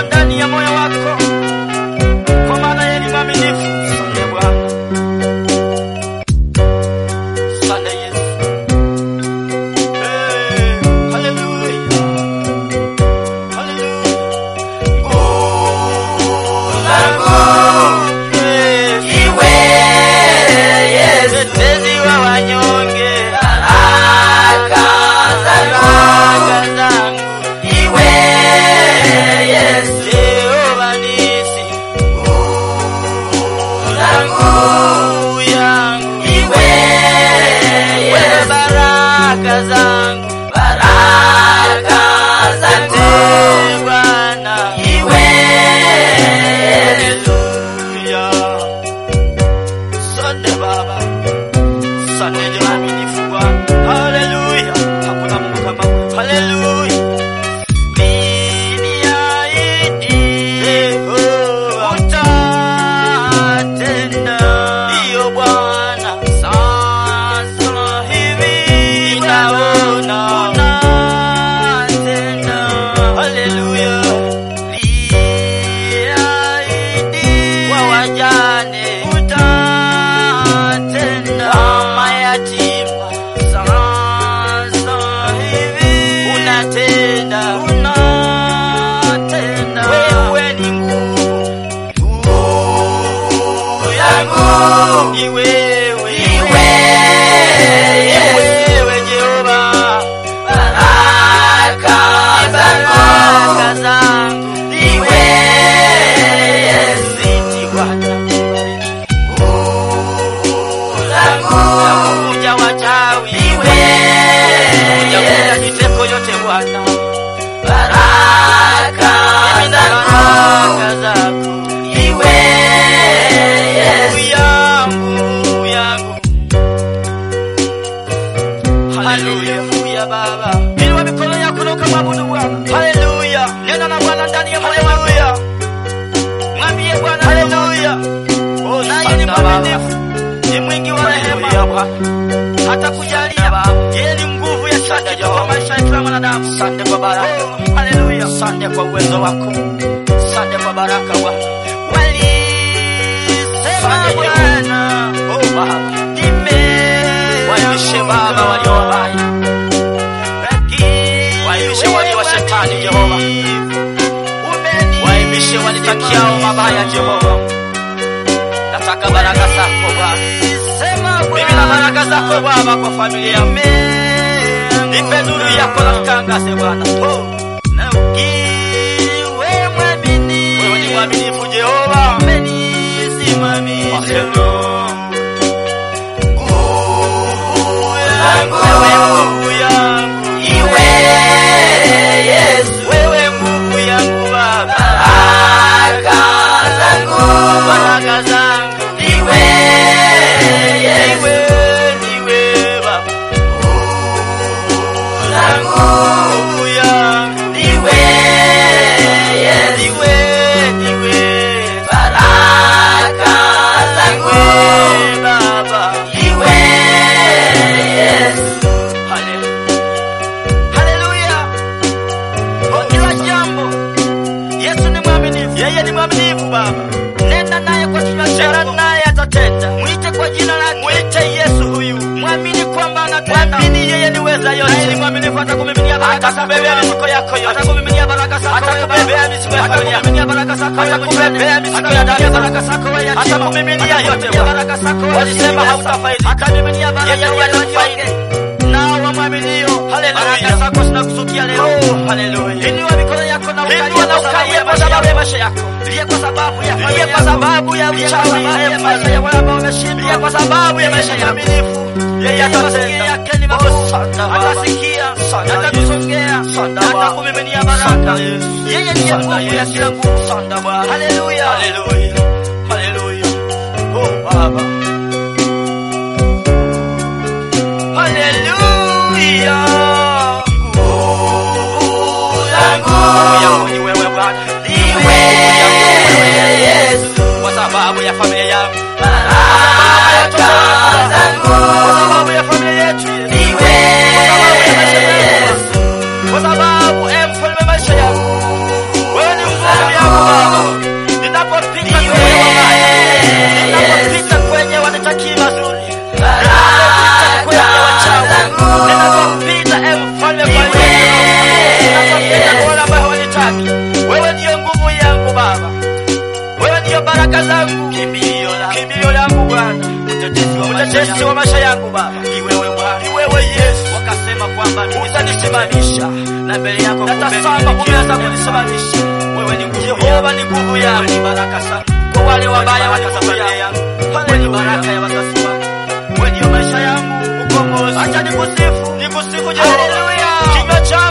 ndani ya moyo wako, kwa maana yeye ni mwaminifu. Asante Bwana, asante Yesu. Eh, haleluya, haleluya. Iwe Yesu, Mtetezi wa wanyonge, baraka zangu. baraka zangu, Iwe Yesu, Jehova nisi, zangu. nguvu yangu, Iwe wewe Yesu, baraka zangu, baraka zangu. Asante Bwana, Iwe Yesu, haleluya. Asante Baba, asante ni mwaminifu Bwana, haleluya. Hakuna Mungu kama wewe, haleluya. Uliniahidi utatenda, ndiyo Bwana. Sasa hivi ninaona unatenda, haleluya. Uliahidi kwa wajane utatenda, kama yatima. Sasa hivi unatenda, unatenda. Wewe ni nguvu, nguvu yangu, ni wewe, Ni wewe, ni wewe Jehova, baraka zangu. baraka zangu, Iwe Yesu, zidi Bwana, zangu. kuja wachawi, Iwe kuja Yesu, miteko yote Bwana, baraka zangu. baraka zako Iwe Yesu, yangu yangu. Haleluya Baba, inua mikono yako na ukamwabudu Bwana. Haleluya, nena na Bwana ndani ya moyo wako. Mwambie Bwana haleluya. Oh, naye ni mwaminifu, ni mwingi wa rehema Bwana, hata kujalia yeye ni nguvu ya shaka kwa maisha ya kila mwanadamu. Asante kwa baraka, haleluya. Asante kwa uwezo wako, asante kwa baraka Bwana. Walisema Bwana, oh Baba, waibishe Baba walio wabaya, waibishe walio wa shetani Jehova, waibishe walitakiao mabaya Jehova. Nataka baraka zako Bwana, mimi na baraka zako Baba kwa familia yangu. Nipe nuru yako na nikangaze Bwana. Oh. Wewe ni mwaminifu Jehova, umenisimamisha. Wewe nguvu yangu, Iwe Yesu, wewe nguvu yangu Baba, baraka zangu. baraka zangu Iwe Yesu, Niwe, niwe Baba, zangu. nguvu yangu Iwe Yesu, Niwe, niwe baraka zangu. Niwe Baba, Iwe Yesu, Haleluya. Haleluya. Kwa kila jambo Yesu ni mwaminifu. Yeye ni mwaminifu Baba. Nenda naye kwa kinywa chako. naye atatenda. Mwite kwa jina lake. Mwite Yesu huyu. Mwamini kwamba anatenda. Mwamini yeye ni weza yote. Yeye ni mwaminifu atakumiminia baraka zako. Atakubebea mizigo yako yote. Atakumiminia baraka zako. Atakubebea mizigo yako yote. Atakumiminia baraka zako. Atakubebea mizigo ya ndani. baraka zako wewe yatima. Atakumiminia yote. Baraka zako wewe. Walisema hautafaidi. Atamiminia baraka yeye atafaidi nao wamwaminio. Haleluya. Baraka zako zinakusukia leo. Oh, haleluya. Inua mikono yako na ukalie na ukalie kwa sababu ya maisha yako. Lia kwa sababu ya familia kwa sababu ya uchawi ya maisha ya wale ambao wameshindwa. Lia kwa sababu ya maisha ya uaminifu. Yeye atasikia yake ni makosa. Atasikia, atakusongea, atakumiminia baraka. Yeye ndiye nguvu ya kila nguvu. Haleluya. Haleluya. Haleluya. Oh, Baba. Haleluya. nguvu zangu. Nguvu yangu ni wewe Bwana. Iwe Yesu, Kwa sababu ya familia yangu. baraka zangu. Kwa sababu ya familia yetu. Yesu. Iwe Yesu, Kwa sababu eh, mfalme maisha yangu. Wewe ni nguvu yangu baraka zangu, kimbilio langu, kimbilio langu Bwana, mtetezi wa mtetezi wa maisha yangu Baba, ni wewe Bwana, ni wewe Yesu. Wakasema kwamba utanisimamisha na mbele yako natazama, umeanza kunisimamisha. Wewe ni nguvu Jehova, ni nguvu yangu, ni baraka sana kwa wale wabaya watazamia. Wewe ni baraka ya wazazi wangu, wewe ndio maisha yangu, ukombozi. Acha nikusifu, nikusifu Jehova, kinywa changu